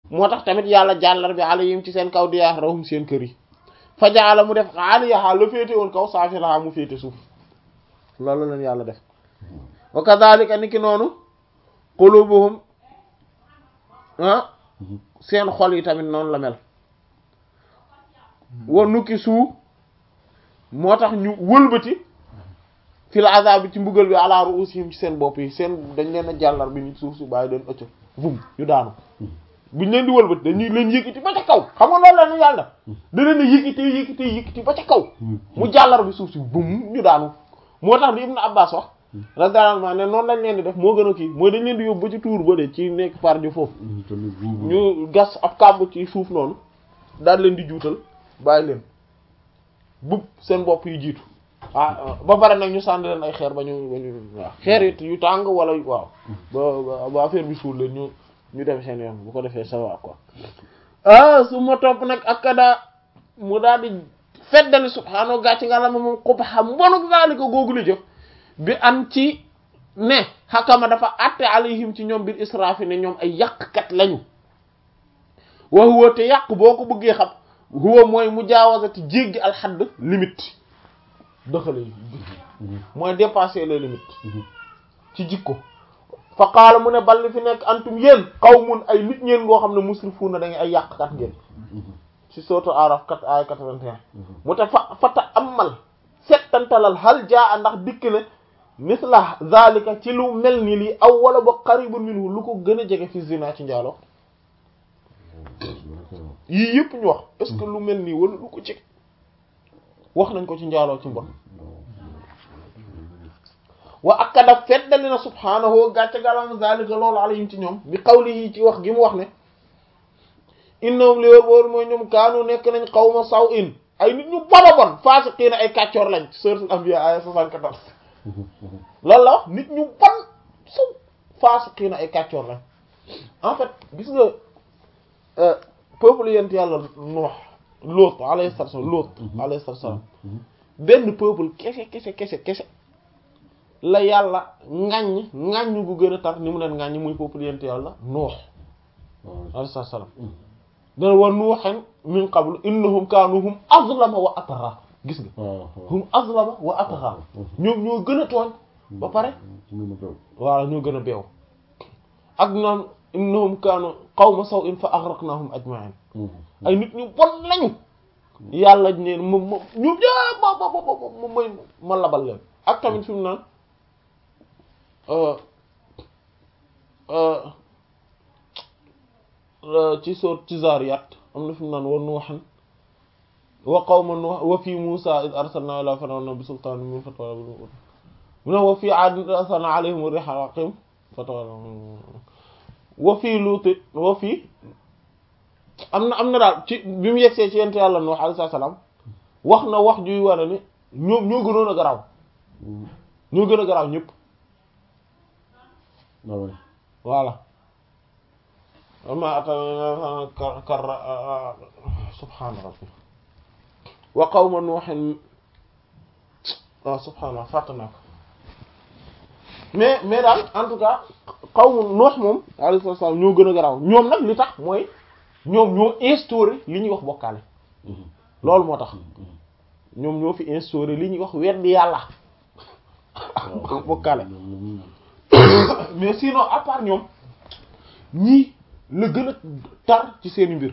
moo tax tamit yàlla jàllar bi alayhim ci seen kaw diyaa rawum seen kër yi fa jaala mu def aaliyaha la féete woon kaw saafilaha mu féete suuf loolu leen yàlla def wa kadhalika niki noonu qulubuhum ah seen xol yi tamit noonu la mel wa nukki suu moo tax ñu wëlbati fil azab bi ci mbugal bi ala ruusihim ci seen bopp yi seen dañ leen a jàllar bi nit suuf si bàyyi leen ëcc vum ñu daanu buñ leen di wëlbati dañuy leen yëkkati ba ca kaw xam nga loolu la ñu yàlla da leen a yëkkati yëkkati yëkkati ba ca kaw mu jàllar bi suuf si vum ñu daanu moo tax li Ibn Abbas wax radiyallahu anhu ne noonu lañ leen di def moo gën a kii mooy dañ leen di yóbbu ba ci tuur ba de ci nekk par di foofu ñu gas ab kàmb ci suuf noonu daal leen di juutal bàyyi leen bub seen bopp yu jiitu ah ba pare nag ñu sànni leen ay xeer ba ñu ba ñu waaw xeer it yu tàng wala waaw ba ba affaire bi suul leen ñu ñu dem seen yoon bu ko defee ça va quoi ah su ma topp nag ak kada mu daal di feddali subhaanahu gàcc nga la ma moom xub xam mbonuk zalika googu li jëf bi an ci ne xakama dafa atte alayhim ci ñoom biir israfi ne ñoom ay yàqkat lañu wa huwa te yàq boo ko bëggee xam huwa mooy mu jaawazati jéggi alxadd limite dëxale yi mooy dépasser les limites ci jikko fa qaala mu ne balli fi nekk antum yéen qawmun ay nit ñeen ngoo xam ne musrifuuna da ngay ay yàqkat ngeen ci sourate Araf kat ay 81 mu te fa fata amal settantalal hal jaa ndax dikk ne misla zalika ci lu mel ni lii aw wala ba qaribun minhu lu ko gën a jege fi zina ci njaalo yii yëpp ñu wax est-ce que lu mel nii wala lu ko ci wax nañ ko ci njaaloo ci mbon wa akada feddali na subhaanahu gàcce galam zalika loolu alayhim ci ñoom bi qawlihi ci wax gi mu wax ne innahum li wër boor mooy ñoom kaanu nekk nañ qawma saw in ay nit ñu bon a bon faasiqiina ay kàccoor lañ suratul anbiya aya 74 loolu la wax nit ñu bon saw faasiqiina ay kàccoor lañ en fait gis nga peuple yent yàlla Nuux Lóot alayhi salaam Lóot alayhi salaam benn peuple kese kese kese kese la yàlla ŋàññ ŋàññ gu gën a tar ni mu leen ŋàññ muy peuple yent yàlla Nuux alayhi salaam dana wa nuuhan min qablu innahum kaanu hum azlama wa atgha gis nga hum azlama wa atgha ñoom ñoo gën a tooñ ba pare waaw ñoo gën a beew ak naan innahum kaanu qawma saw'in fa aghraqnahum ajma'in ay nit ñu bon lañu yàlla neen moom moom ñu ñëpp ma ma ma ma may ma labal leen ak tamit fi mu naan ci soot ci Zaariyaat am na fi mu naan wa Nuuhan wa qawma Nuuh wa fi Muusaa id arsalnaa ilaa firawna bi sultaanin mubiin fatawallaa mu ne wa fi Aadin id arsalnaa alayhim riiha al-aqiim fatawallaa wa fi Luut wa fi am na am na daal ci bi mu yegsee ci yent yàlla Nuux alayhi salaam wax na wax juy war ne ñoom ñoo gënoon a garaaw ñoo gën a garaaw ñëpp voilà ama ata kar subhaana rabbi wa qawma nuuhin waaw subhaana fàtt naa ko mais mais daal en tout cas qawmu nuux moom alayhi salaam ñoo gën a garaaw ñoom nag li tax mooy ñoom ñoo instauré li ñuy wax bokkaale loolu moo tax ñoom ñoo fi instauré li ñuy wax weddi yàlla bokkaale mais sinon à part ñoom ñii la gën a tar ci seeni mbir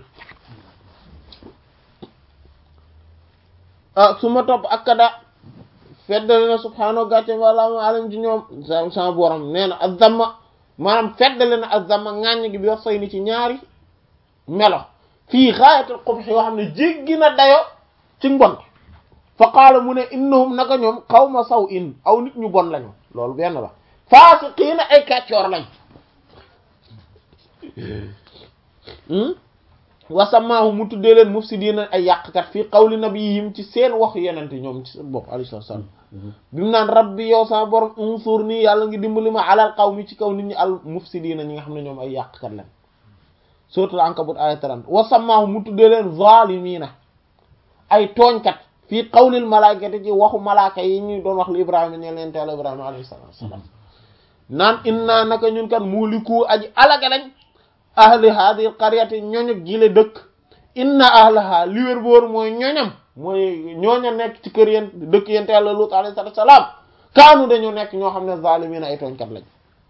ah su ma topp ak kada feddali na subhaanahu gàcce wala alam ci ñoom sa sama borom nee na azama maanaam feddali na azama ŋàññ gi bi wax say ni ci ñaari melo fii xaayatul qubh yoo xam ne jéggi na dayo ci mbon fa qaala mu ne innahum naka ñoom qawma saw in aw nit ñu bon lañu loolu benn la faasiqiina ay kàccoor lañ wasamaahu mu tuddee leen mufsidiina ay yàqkat fii qawli nabiyihim ci seen wax yenente ñoom ci seen bopp alayhi salaam bi mu naan rabbi yow sama borom unsur nii yàlla ngi dimbali ma alal qawmi ci kaw nit ñi al mufsidiina ñi nga xam ne ñoom ay yàqkat lañ suratul ankabut aya 30 wasamaahu mu tuddee leen zaalimiina ay tooñkat fii qawlil malaakati ci waxu malaaka yi ñu doon wax li ibrahima ñe leen teel ibrahima alayhi salaam naan inna naka ñun kan muliku aji alaka lañ ahli hadhihi qaryati ñoñu gile dëkk inna ahlaha li wér boor mooy ñoñam mooy ñooña nekk ci kër yéen dëkk yente yàlla Lut alayhi salaam kaanu dañoo nekk ñoo xam ne zaalimiina ay tooñkat lañ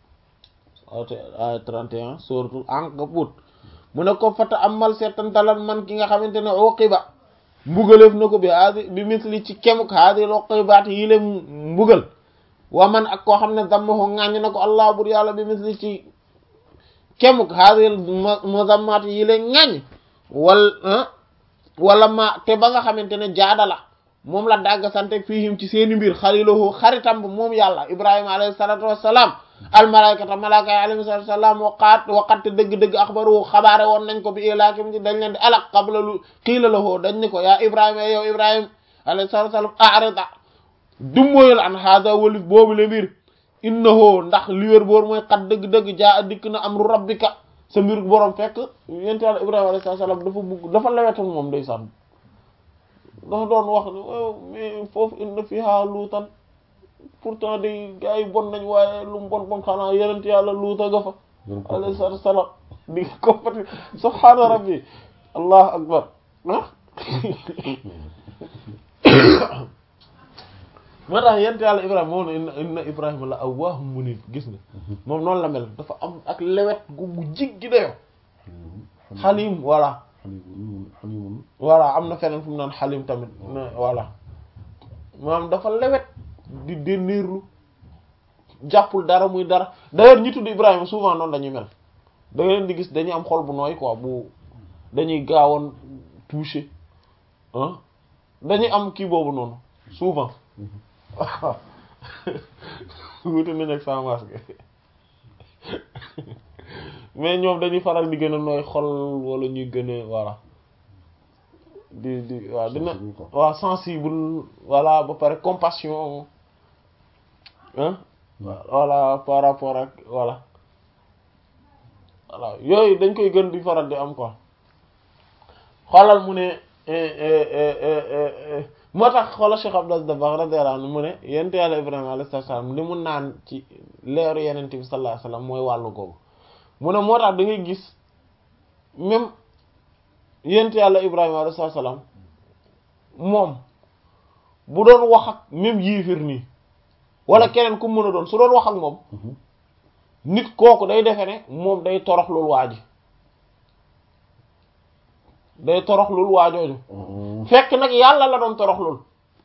ay 31 suratul Ankabut mu ne ko fata amal seetantalal man ki nga xamante ne uqiba mbugaleef na ko bi haadi bi misli ci kemuk haadi uqibaat yi le mbugal wa man ak koo xam ne dammahu ŋàññ na ko allah bur yàlla bi misli ci kemuk haadi muzammaat yi le ŋàññ wal wala ma te ba nga xamante ne jaadala moom la dagg sante fiihim ci seeni mbir xaliluhu xaritam ba moom yàlla ibrahima alayhi salatu wassalam almalaykata malaaka yi alayhi salatu wassalam waqaat waqatte dëgg-dëgg axbaru xabaare woon nañ ko bi ilaakim ci dañ leen di alak qabla lu xiila lahu dañ ni ko yaa ibrahima yow ibrahima alayhi salatu wassalam arida dummóoyul an hada walif boobu le mbir innahu ndax li wér boor mooy xat dëgg-dëgg jaa dikk na amru rabbika sa mbir borom fekk yent yàlla ibrahima alayhi salaam dafa bugg dafa lewetan moom day sànn dafa doon wax ne mais foofu inna fiha luutan pourtant day gars yi bon nañ waaye lu mu bon bon xanaa yenent yàlla luuta nga fa alayhi salaatu wasalaam di compati subhaana rabbi allahu akbar ah moo tax yent yàlla ibrahima moom ne inna inna ibrahima la awwaahum munib gis nga moom noonu la mel dafa am ak lewet gu bu jiggi dayo xalim voilà voilà am na feneen fu mu naan xalim tamit voilà maanaam dafa lewet di dénneerlu jàppul dara muy dara d'ailleurs ñi tudd ibrahima souvent noonu dañuy mel da nga leen di gis dañuy am xol bu nooy quoi bu dañuy gaawoon touché ah dañuy am kii boobu noonu souvent wuute nañ ak sa masque mais ñoom dañuy faral di gën a nooy xol wala ñuy gën a voilà di di waaw dina waaw sensible voilà ba pare compassion hein voilà par rapport ak voilà voilà yooyu dañ koy gën di faral di am quoi xoolal mu ne moo tax xoolal Cheikh Abdou Dabakh radiyallahu anhu mu ne yent yàlla Ibrahima alayhi salaam li mu naan ci leeru yenente bi sallallahu alayhi wasallam mooy wàllu googu mu ne moo tax da ngay gis même yent yàlla Ibrahima alayhi salaam moom bu doon wax ak même yiifir nii wala keneen ku mën a doon su doon wax ak moom nit kooku day defe ne moom day toroxlul waa ji day toroxlul waajooju fekk nag yàlla la doon toroxlul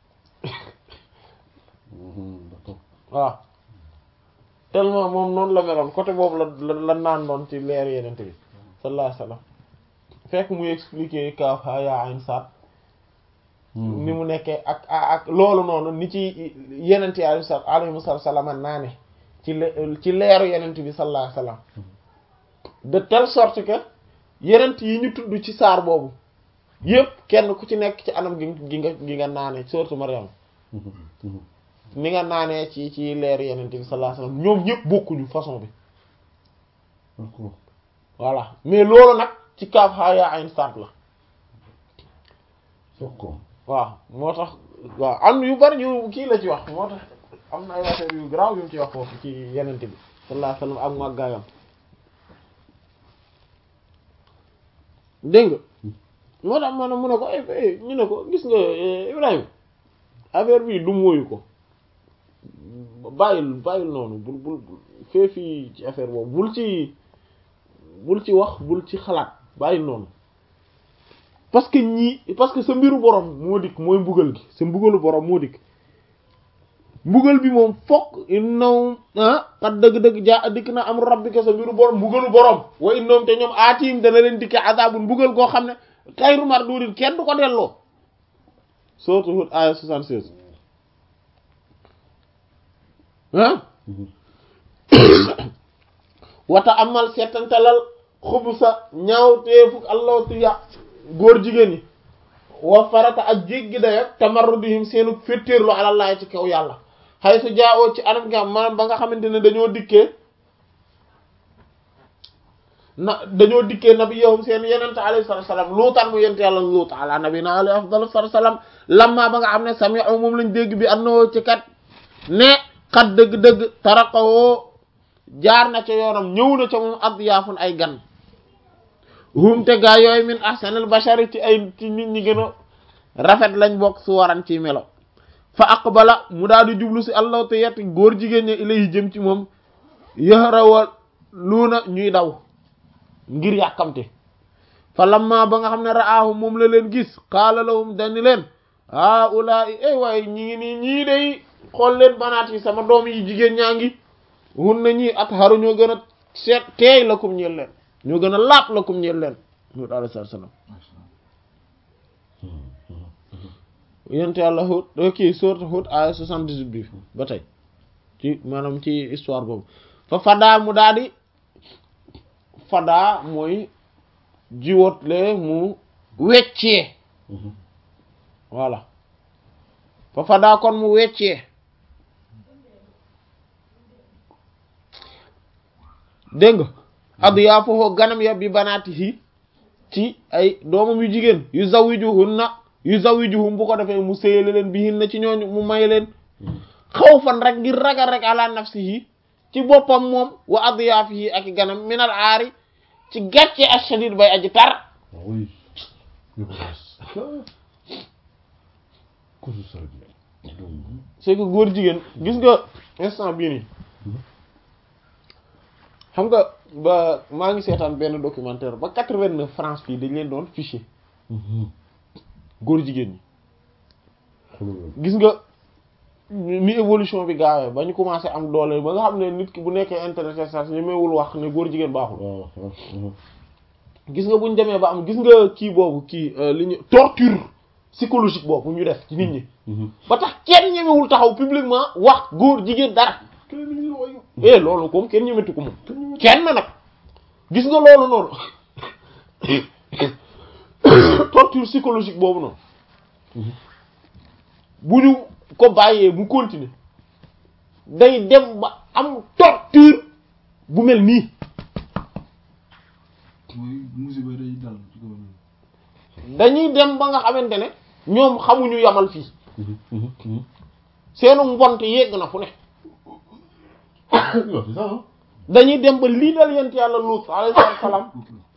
waaw tellement moom noonu la meloon côté boobu la la naan doon ci leer yenente bi sallallahu alayhi wasallam fekk muy expliquer kaaf ha yaa ayn saat ni mu nekkee ak ak loolu noonu ni ci yenent yi alayhi salaam naa ne ci ci leeru yenent bi sallallahu alayhi wasallam de telle sorte que yenent yi ñu tudd ci saar boobu yépp kenn ku ci nekk ci anam gi gi nga gi nga naane surtout Maryam ni nga naanee ci ci leeru yenent bi sallallahu alayhi wasallam ñoom ñëpp bokkuñu façon bi voilà mais loolu nag ci kaaf ha yaa ayn saat la waaw moo tax waaw am yu bari yu kii la ci wax moo tax am na ay affaire yu garaaw yu mu ci wax foofu ci yenente bi sallallahu alayhi wasallam ak màggaayam dégg nga moo tax ma ne mu ne ko ñu ne ko gis nga Ibrahima affaire bi du mooyu ko bàyyil bàyyil noonu bul bul fee fii ci affaire boobu bul ci bul ci wax bul ci xalaat bàyyil noonu parce que ñii parce que sa mbiru borom moo dikk mooy mbugal gi sa mbugalu borom moo dikk mbugal bi moom fokk innaw ah xat dëgg-dëgg jaa dikk na am rabbika sa mbiru borom mbugalu borom wa innoom te ñoom aatim dana leen dikke azabun mbugal goo xam ne xayru mardudin kenn du ko delloo sourate Hud aya 76 ah wata amal seetantalal xubu sa ñaaw teefuk allah tiya góor jigéen ñi wa farata ak jéggi dayo tamarrudihim seenu féttéerlu alallahi ci kaw yàlla xay su jaawoo ci anam nga maanaam ba nga xamante ne dañoo dikkee na dañoo dikkee nabi yow seen yenente alayhi salatu wasalam luutaan mu yent yàlla luut ala nabi na alayhi afdalu salatu wasalam lamma ba nga xam ne sami'u moom lañ dégg bi annoo ci kat ne xat dëgg-dëgg taraqawoo jaar na ca yoonam ñëw na ca moom ad yaafun ay gan hum te gaa yooyu min ahsanil bashari ci ay ci nit ñi gën a rafet lañ bokk su waran ci melo fa aqbala mu daal di jublu si allahu te yetti góor jigéen ñi ilayhi jëm ci moom yahrawa luuna ñuy daw ngir yàkkamte fa lamma ba nga xam ne ra'aahu moom la leen gis qaala lahum dani leen haa ulaa'i ay waaye ñi ngi nii ñii day xool leen banaat yi sama doom yi jigéen ñaa ngi hun na ñii at xaru ñoo gën a seet teey la kum ñeel leen ñoo gën a laap la kum ñeel leen Huud alayhi salaam yonent Yàlla Huud kii sourate Huud aya 78 bi ba tey ci maanaam ci histoire boobu fa fadaa mu daal di fadaa mooy jiwotle mu weccee voilà fa fadaa kon mu weccee dégg nga addu yaa foofu ganam ya bi banaatihi ci ay doomam yu jigéen yu zawwijuhunna yu zawwijuhum bu ko defee mu séyale leen bi hinna ci ñooñu mu may leen xaw fan rek ngir ragal rek ala nafsihi ci boppam moom wa adyaafihi ak ganam minal aari ci gàcce ashadid bay aji tar oui ko su sa bi c'est que góor jigéen gis nga instant bii nii xam nga ba maa ngi seetaan benn documentaire ba quatre-vingt-neuf France fii dañ leen doon fiché góor jigéen ñi gis nga ni évolution bi gaawee ba ñu commencé am doole ba nga xam ne nit ki bu nekkee intéressé sax ñemewul wax ne góor jigéen baaxul gis nga buñ demee ba am gis nga kii boobu kii li ñu torture psychologique boobu ñu def ci nit ñi ba tax kenn ñemewul taxaw publiquement wax góor jigéen dara eh loolu comme kenn ñemetu ko moom kenn nag gis nga loolu noonu torture psychologique boobu noonu bu ñu ko bàyyee mu continuer day dem ba am torture bu mel nii mooy musiba day dal ci kaw ñun. dañuy dem ba nga xamante ne ñoom xamuñu yamal fii seenu mbonte yegg na fu ne c'est ça hein dañuy dem ba lii dal yent yàlla Luut alayhi salaam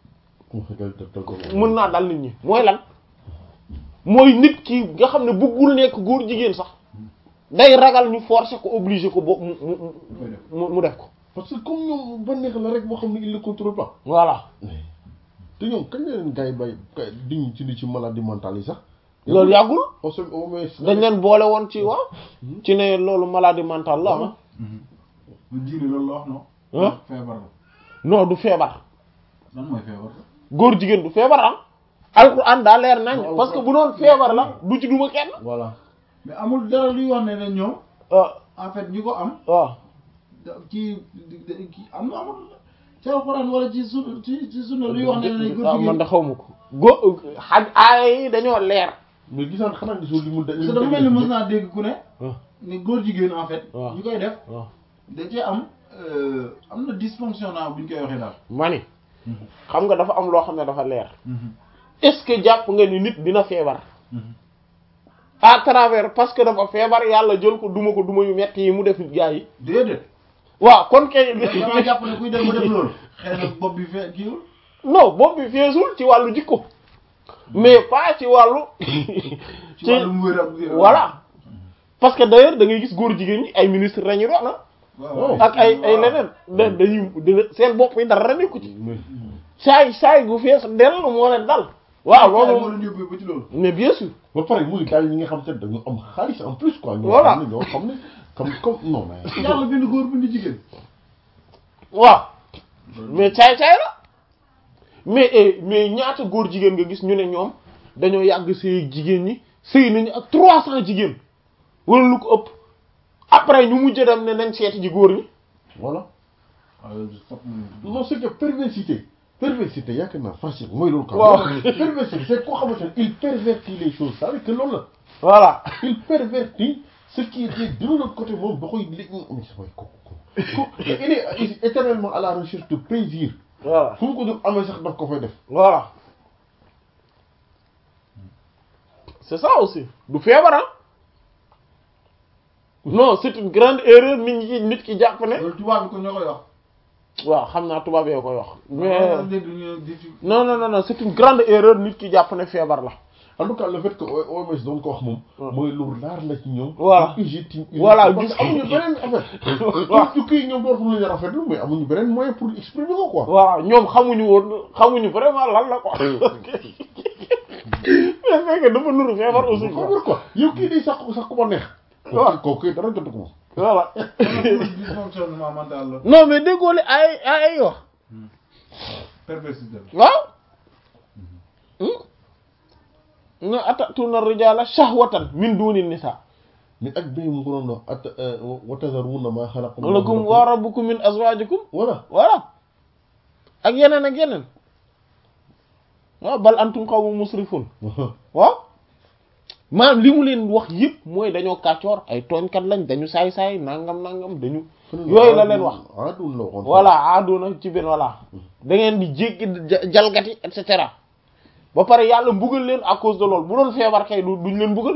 mën naa dal nit ñi mooy lan mooy nit ki nga xam ne bëggul nekk góor jigéen sax day ragal ñu forcer ko obliger ko bo mu mu koy def mu mu def ko parce que comme ñoom ba neex la rek boo xam ne il ne contrôle pas voilà te ñoom kañ la leen gars yi bay diñ ci ni ci maladie mentale yi sax loolu yàggul au se- au moins dañ leen boole woon ci waaw ci ne loolu maladie mentale la ah lu diine loolu la wax non. ah feebar la non du feebar lan mooy feebar la. góor jigéen du feebar ah alxuraan daa leer nañ Non, parce que bu doon feebar la du ci duma kenn voilà mais amul dara luy wax ne ne ñoom ah en fait ñi ko am waaw da- ci ci am na amul ci alxuraan wala ci su ci ci sunna luy wax ne ne góor ah man jigéen da xaw ma ko go xaj aaya yi dañoo leer mais gisaan xanaa gisoo li mu da parce que dafa mel ni mës naa dégg ku ne waaw ni góor jigéen en fait waaw. ñi koy def waaw da cee am euh, am na dysfonctionnel bu ñu koy waxee daal ma ni xam nga dafa am loo xam ne dafa leer est-ce que jàpp nga ni nit dina feebar à travers parce que dafa feebar yàlla jël ko duma ko duma yu metti yi mu def gaa yi déedéet waaw kon kay dama jàpp ne kuy def ba def loolu xëy na bopp bi fee kiiwul non bopp bi feesul ci wàllu jikko mais pas ci wàllu ci wàllum wér ak voilà parce que d'ailleurs da ngay gis góor jigéen ñi ay ministre lañu doon ah waaw ak ay ay leneen da dañuy dina seen bopp yi dara nekku ci mais saay saay gu fees dell moo leen dal waaw moo loolu leen yóbbee ba ci loolu mais bien sûr ba pare muy gars yi ñi nga xam te ne dañu am xaalis en plus quoi ñoo Voilà. xam ne ñoo xam ne comme comme non mais yàlla bind góor bind jigéen waaw mais caay caay la mais eh, mais ñaata góor jigéen nga gis ñu ne ñoom dañoo yàgg sëy ak jigéen ñi sëy nañu ak trois cents jigéen wala lu ko ëpp après ñu mujj dem ne nañ seeti ji góor ñi voilà waaw fop non c'est que perversité perversité yaakaar naa facile mooy loolu quoi Waaw. perversité c'est koo xamante ne il pervertit les choses ça veut dire que loolu la voilà il pervertit ce qui était de l'autre côté moom da koy li mais c'est vrai kooku kooku il est éternellement à la recherche de plaisir voilà fu mu ko dul amee sax daf ko fay def voilà c'est ça aussi du feebar ah non c'est une grande erreur nit ñi nit ki jàpp ne loolu tubaab bi ko ñoo koy wax waaw xam naa tubaab yoo koy wax mais mais dégg ñu di fi non non non non c'est une grande erreur nit ki jàpp ne feebar la en tout cas le fait que OMS doon ko wax moom. mooy lu raar la ci ñoom. Voilà. UGT. Voilà, parce que amuñu beneen affaire. Waaw. ñu kii ñoom dootuñu leen rafetlu mais amuñu beneen moyen pour exprimer ko quoi. waaw ñoom xamuñu woon xamuñu vraiment lan la quoi mais fekk dafa nuru feebar aussi xam quoi nga quoi yow kii day sax sax ku ma neex. Waaw. kooku kooku dara jotu ko moom. voilà dysfonctionnement mental la non mais déggoo li ay ay ay wax perversité la waaw na atatuna rijala shahwatan min duni nisa mais ak bii mu ko doon wax at wa tazaruna ma xalaqa lakum wa rabbukum min azwajikum voilà. voilà ak yeneen ak yeneen waaw bal antum qawmun musrifun waaw maanaam li mu leen wax yëpp mooy dañoo kàccoor ay tooñkat lañ dañu saay-saay nangam nangam dañu yooyu la leen wax aadun la waxoon. voilà aaduna ci benn voilà da ngeen di jéggi ja- jalgati et cetera ba pare yàlla mbugal leen à cause de loolu bu doon feebar kay du duñ leen mbugal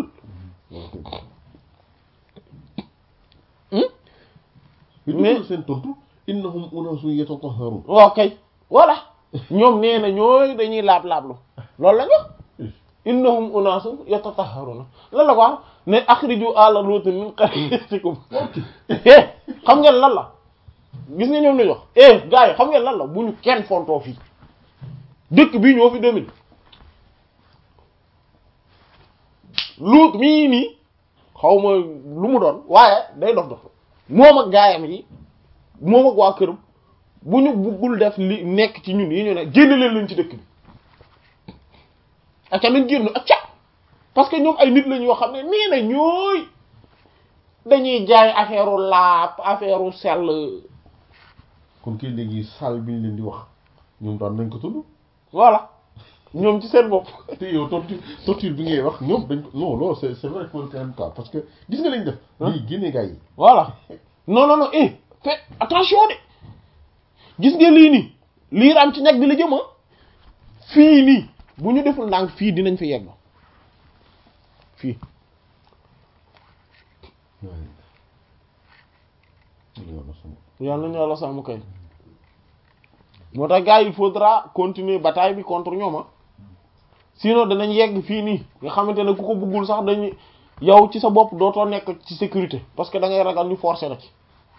bi mais- dugal seen tontu innahum unasun yatatahharun waaw kay voilà ñoom nee na ñooy dañuy laab-laablu loolu lañ wax innahum unaasun yatatahharuna lan la ko wax ne akhriju ala luutin min qaryatikum eh xam ngeen lan la gis nga ñoom lañ wax eh gars yi xam ngeen lan la bu ñu kenn fontoo fii dëkk bii ñoo fi 2000 luut mii nii xaw ma lu mu doon waaye day dof dof moom ak gaayam yi moom ak waa këram bu ñu buggul def li nekk ci ñun yi ñu ne génn leen leen ci dëkk bi ak nañ génn ak ca parce que ñoom ay nit lañ yoo xam ne nee na ñooy dañuy jaay affaire u laap affaire u sell kon kii léegi saal bi ñu leen di wax ñoom daan nañ ko tudd voilà ñoom ci seen bopp te yow torture torture bi ngay wax ñoom dañ ko non loolu c'est c'est vrai que quand même cas parce que gis nga lañ def lii génne gars yi voilà non non non eh fais attention de gis nga lii nii lii raam ci ñag bi la jëma fii nii bu ñu deful ndànk fii dinañ fi yegg fii yàlla nañu yàlla sàmm kay moo tax gars yi il faudra continuer bataille bi contre ñoom ah sinon danañ yegg fii nii nga xamante ne ku ko bëggul sax dañuy yow ci sa bopp dootoo nekk ci sécurité parce que da ngay ragal ñu forcer la ci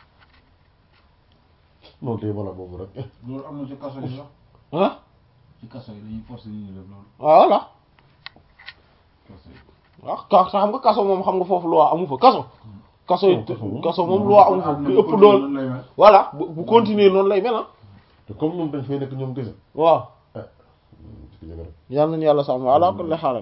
non tey voilà boobu rek loolu am na ci kaso yi sax ah ci kaso yi dañuy forcer ñu def loolu voilà kaso yi waaw ka xam nga kaso moom xam nga foofu loi amu fa kaso kaso yi Non, kaso moom- kaso moom loi amu fa am na ku lu ëpp ko dool noonu lay mel. voilà bu bu continuer noonu lay mel ah te comme ñoom dañ fay nekk ñoom kese waaw ah ci jëg rek yàlla nañu yàlla sàmm ala kulli xaal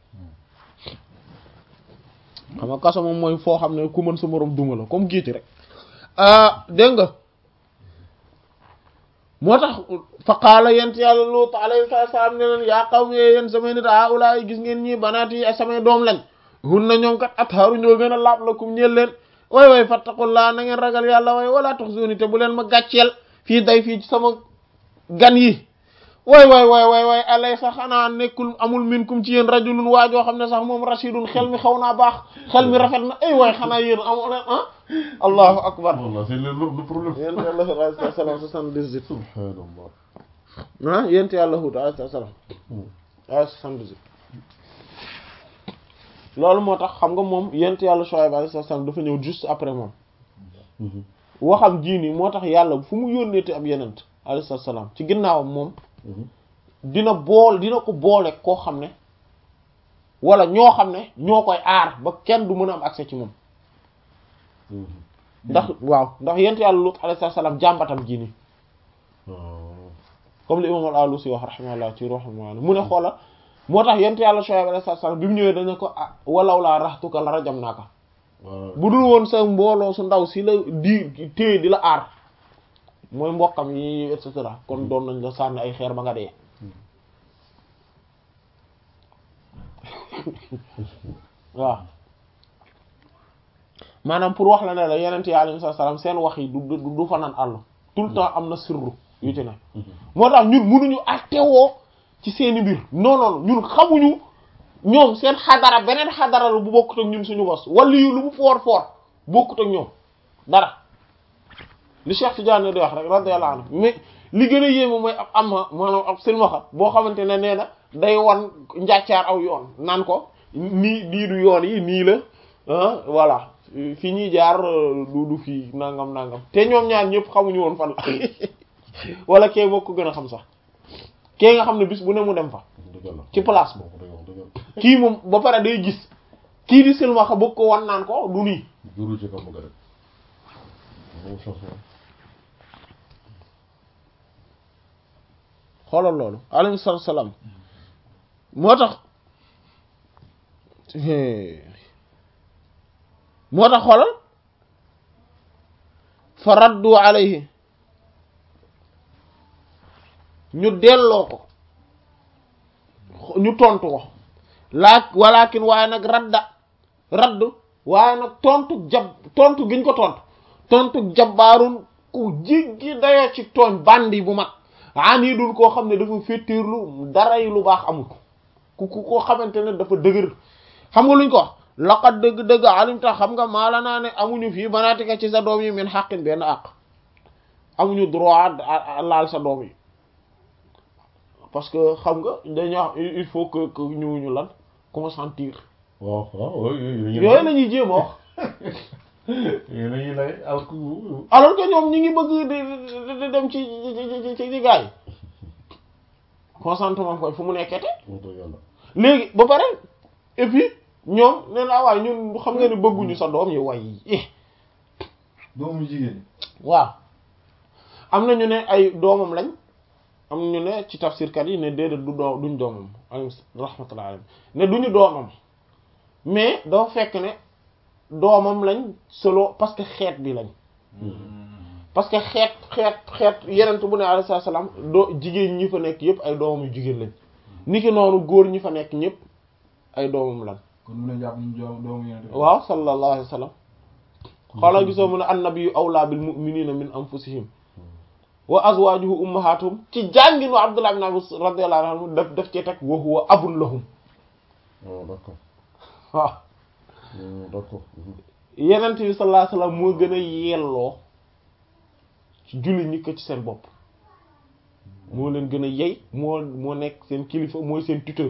xam nga kaso moom mooy foo xam ne ku mën sa morom duma la comme géej rek ah dégg nga moo tax fa qaala yent yàlla Luut alayhi salaam ne leen yaa qawmi yéen samay nit a ulaay gis ngeen ñii banaat yi ay samay doom lañ hun na ñoom kat atharu ñoo gën a laab la kum ñeel leen way way fattaqullaa na ngeen ragal yàlla way wala tuxzuni te bu leen ma gàcceel fii day fii ci sama gan yi way way way way way alay sax xanaa nekkul amul minkum ci yéen rajulun waajoo xam ne sax moom rashidun xel mi xaw naa baax xel mi rafet na ay way xanaa yéen amoo leen ah allahu akbar voilà c'est le le problème yent yàlla Hud alayhi salaam soixante-dix-huit subhanallah ah yent yàlla Hud alayhi salaam ay soixante-dix-huit loolu moo tax xam nga moom yent yàlla Shuayb alayhi salaam dafa ñëw juste après moom waxam jiini moo tax yàlla fu mu yónneeti ab yenent alayhi salaam ci ginnaawam moom dina bool dina ko boole koo xam ne wala ñoo xam ne ñoo koy aar ba kenn du mën a am accès ci moom ndax waaw ndax yent yàlla Lut alayhi salaam jàmbatam ji nii comme li imam al-Alusi wax rahimahullah ci ruhul maani mu ne xoola moo tax yent yàlla Shuayb alayhi salaam bi mu ñëwee dañu ko ah walaw laa raxtuka la rajamnaaka bu dul woon sa mbooloo su ndaw si la di téye di la aar mooy mbokkam yi et cetera kon doon nañ la sànni ay xeer ba nga dee waaw maanaam pour wax la ne la yenent yi alayhi salaam seen wax yi du du du fanaan àll tout le temps am na sirru yu ci ne moo tax ñun mënuñu attewoo ci seeni mbir non non ñun xamuñu ñoom seen xadara beneen xadara la bu bokkut ak ñun suñu bos wala yu lu mu foor foor bokkut ak ñoom dara li Cheikh Tidiane di wax rek radiyallahu anhu mais li gën a yéeme mooy ab amma maanaam ab silmaxa boo xamante ne nee na day wan njàccaar aw yoon naan ko nii nii du yoon yi nii la ah voilà fi ñuy jaar du du fii nangam nangam te ñoom ñaar ñëpp xamuñu woon fan la wala kee moo ko gën a xam sax kee nga xam ne bis bu ne mu dem fa dëgg la ci place boobu day wax dëgg kii moom ba pare day gis kii di silmaxa bëgg ko wan naan ko du nii juru ci kam nga rek moom changement xoolal loolu alayhi salaatu wa salaam moo tax moo tax xoolal fa raddu alayhi ñu delloo ko ñu tontu ko laa walakin waaye nag radda raddu waaye nag tontu jab tontu giñ ko tontu tontu jabbaarun ku jiggi dayoo ci tooñ bandi bu mag ani dul koo xam ne dafa féttéerlu dara yi lu baax amul ku ku koo xamante ne dafa dëgër xam nga luñ ko wax laqad dëgg-dëgg alimta xam nga maala naa ne amuñu fii banaatika ci sa doom yi min xaqin benn àq amuñu droit laal sa doom yi parce que xam nga dañuy wax il faut que que ñu ñu lan consentir waaw waaw yooyu yooyu la ñuy jéem a wax yooyu la ñuy lay alku alors que ñoom ñi ngi bëgg di di di dem ci ci ci ci gars yi consentement koy fu mu nekkete moom dëgg yàlla léegi ba pare et puis ñoom nee naa waaye ñun xam nga ne bëgguñu sa doom yi way doomu jigéen waaw am na ñu ne ay doomam lañ am ñu ne ci tafsirkat yi ne déedéet du doo duñ doomam alayhi rahmatullah alayhi ne duñu doomam mais dafa fekk ne doomam lañ solo parce que xeet bi lañ parce que xeet xeet xeet yenent bu ne alayhi salaam doo jigéen ñi fa nekk yépp ay doomam yu jigéen lañ niki noonu góor ñi fa nekk ñépp ay doomam lañ kon mu ne jàpp ñu doom doomu yonent bi waaw sallallahu alayhi wa sallam xoolal gisoo mu ne annabiyyu awlaa bil mu'minina min anfusihim wa azwajuhu ummahatuhum ci jàngin wa Abdullah ibn Abbas radiyallahu anhu daf daf cee teg wa huwa abun lahum waaw d'accord waaw d'accord yenent bi sallallahu alayhi wa sallam moo gën a yelloo ci julli ñi ko ci seen bopp moo leen gën a yey moo moo nekk seen kilifa mooy seen tuteur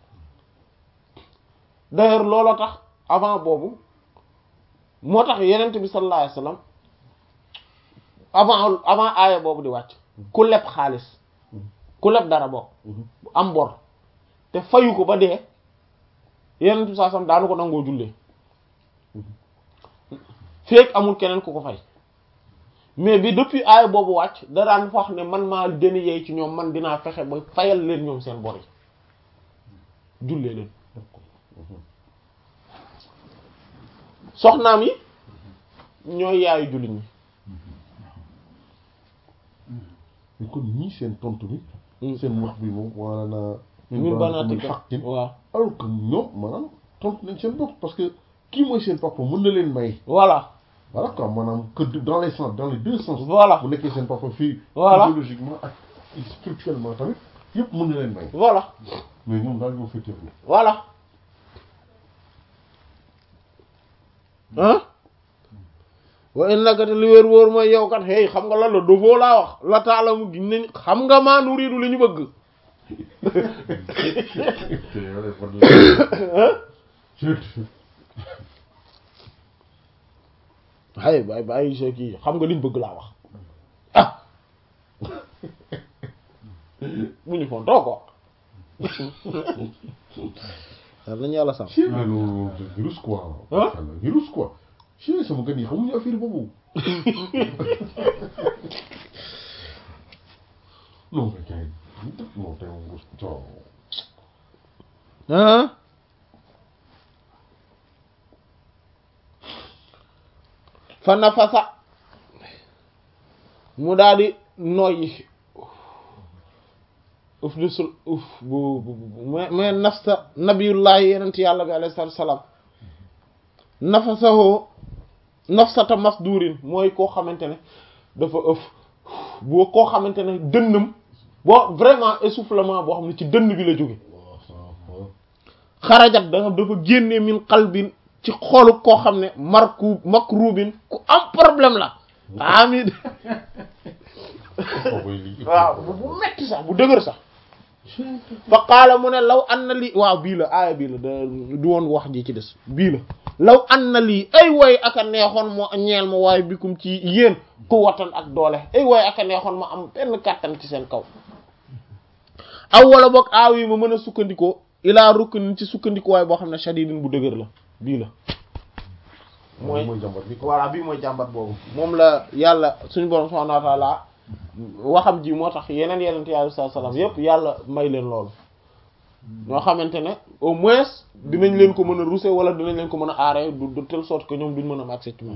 d'ailleurs looloo tax avant boobu moo tax yenent bi sallallahu alayhi wa sallam avant avant aaya boobu di wàcc ku leb xaalis ku leb dara bokk am bor te fayu ko ba dee yenent bi sallallahu alayhi wa sallam daanu ko nangoo jullee feek amul keneen ku ko fay mais bi depuis aaya boobu wàcc da daan wax ne man maa gën a yey ci ñoom man dinaa fexe ba fayal leen ñoom seen bor yi jullee leen soxnaam yi ñooy yaayu jullit ñi mais kon ñii seen tontu bi Mm. seen wax bi moom wala na ñun banaati ka xaqin waaw alors que ñoom maanaam tontu nañ seen bopp parce que kii mooy seen papa mën na leen may voilà voilà quoi maanaam que dans les sens dans les deux sens voilà bu nekkee seen papa fii Voilà. physiologiquement ak spirituellement tamit yëpp mën na leen may voilà mais ñoom daal ñoo féeteerlu voilà ah wa innaka te li wér wóor mooy yow kat hey xam nga lan la dofoo laa wax la taala mu giñ nañ xam nga maa nuriidu li ñu bëgg te yow de fan la hay bay bàyyi sa kii xam nga liñ bëgg laa wax ah bu ñu foon too ko war nañu yàlla sax ci mais loolu c'est virus quoi Hein? Yàlla virus quoi ci sama gan yi xamuñu affaire boobu non mais kay non tey moom coow ah fa nafasa mu daal di noyyi uf di sul uf bu bu bu mais mais nafsa nabiyullahi yenent yàlla bi alayhi salaatu salaam nafasahu nafsata masdurin mooy koo xamante ne dafa ëf boo koo xamante ne dënnam boo vraiment essoufflement boo xam ne ci dënn bi la jóge waaw ça va xarajat da dafa génne min qalbin ci xolu koo xam ne marku makrubin ku am problème la amid kooku lii. waaw bu bu metti sax bu dëgër sax fa qaala mu ne law an na lii waaw bii la aaya bii la da du woon wax ji ci des bii la law an na lii ay way aka neexoon moo ñeel ma waaye bikum ci yéen ku watan ak doole ay way aka neexoon ma am benn kàttan ci seen kaw aw wala boog aaw yi ma mën a sukkandikoo ilaa ruknin ci sukkandikuwaay boo xam ne shadidin bu dëgër la bii la mooy mooy jàmbat bi. voilà bii mooy jàmbat boobu moom la yàlla suñu borom subhanahu wa ta'ala waxam ji moo tax yeneen yeneen yàlla sallallahu alayhi wasallam yépp yàlla may leen loolu ñoo xamante ne au moins dinañ leen ko mën a rousser wala dinañ leen ko mën a aaree du de telle sorte que ñoom duñ mën a am accès ci moom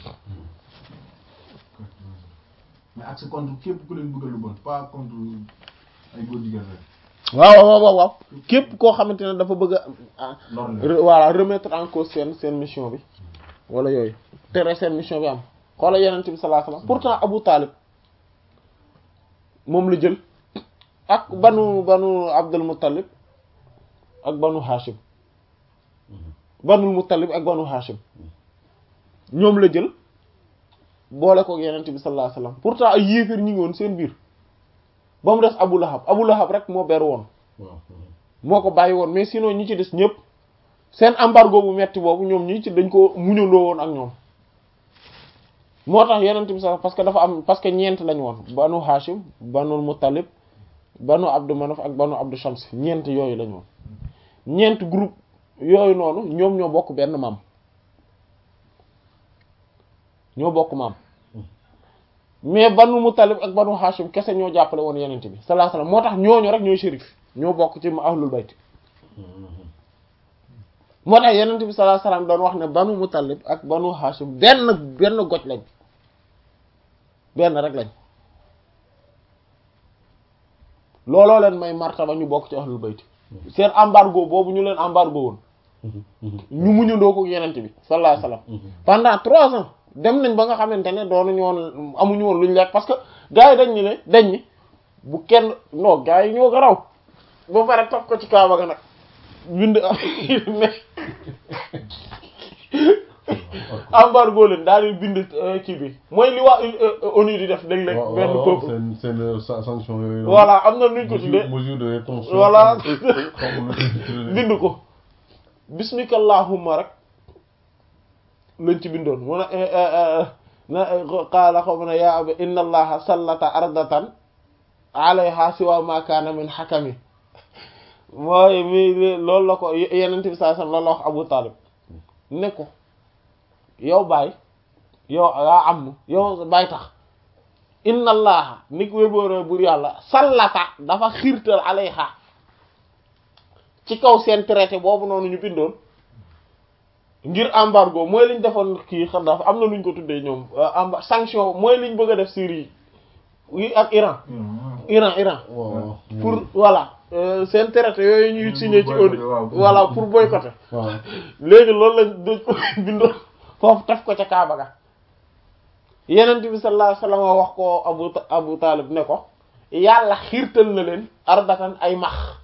mais accès contre képp ku leen bëgg lu bon pas contre ay góor jigéen rek. waaw waaw waaw waaw képp koo xamante ne dafa bëgg a lor leen. re- voilà remettre en cause seen seen mission bi wala yooyu tere seen mission bi am xoola yeneen bi sallallahu alayhi wasallam pourtant Abu Talib moom la jël ak banu banu Abdul Muttalib ak banu Hashim banul Muttalib ak banu Hashim ñoom la jël boole ko yeneen bi sallallahu alayhi wasallam pourtant ay yéeféer ñi ngi woon seen biir ba mu des Abu Lahab Abu Lahab rek moo ber woon waaw. moo ko bàyyi woon mais sinon ñi ci des ñëpp seen embargo bu metti boobu ñoom ñi ci dañ ko muñaloo woon ak ñoom moo tax yeneen bi sax parce que dafa am parce que ñeent lañ woon banu Hashim banu Muttalib banu Abdu Manaf ak banu Abdu Shams ñeent yooyu lañ woon ñeent groupe yooyu noonu ñoom ñoo bokk benn maam ñoo bokk maam mais banu Muttalib ak banu Hashim kese ñoo jàppale woon yeneen bi sallallahu alayhi wasallam moo tax ñooñu rek ñooy shérif ñoo bokk ci ahlul bayt moo tax yenent bi sallallahu alayhi wasallam doon wax ne banu Muttalib ak banu Hashim benn benn goj lañ benn rek lañ looloo leen may martaba ñu bokk ci ahlul bayt seen embargo boobu ñu leen embargo woon ñu muñandoo ko yenent bi sallallahu alayhi wasallam pendant trois ans dem nañ ba nga xamante ne doonuñu woon amuñu woon luñ lekk parce que gars yi dañ ñu ne dañ ni bu kenn non gars yi ñoo garaw ba pare topp ko ci kaaba ga nag bind ne embargo leen daal di bind kii bi mooy li waa ONU di def léeg-léeg waaw benn waaw peuple seen seen sa- sanction yooyu. voilà am na nuñ ko tuddee mesure de rétention. Voilà. xaw ma nu ñu ko tuddee. bind ko bismika allahumma rek lañ ci bindoon mu ne na qaala xaw ma ne yaa aba inna allaha sallata ardatan alayha siwa ma kaana min xakami mooy mi loolu la ko yenent bi saa sallam loolu la wax Abu Talib ne ko yow baay yow yaa am yow baay tax inna allaha ni ko wébóora bur yàlla sallata dafa xiirtal alayha ci kaw seen traité boobu noonu ñu bindoon ngir embargo mooy liñ defoon kii xam dafa am na luñ ko tuddee ñoom emba sanction mooy liñ bëgg a def Syrie yi ak Iran Iran Iran waaw waaw. pour voilà euh, seen traité yooyu ñuy signé ci boycotter, ONU waaw. voilà pour boycotter waaw. léegi loolu lañ dañ ko bindoon foofu taf ko ca Kaaba ga Yonent bi sallallahu alayhi wasallam wax ko Abu Abu Talib ne ko yàlla xiirtal na leen ardatan ay max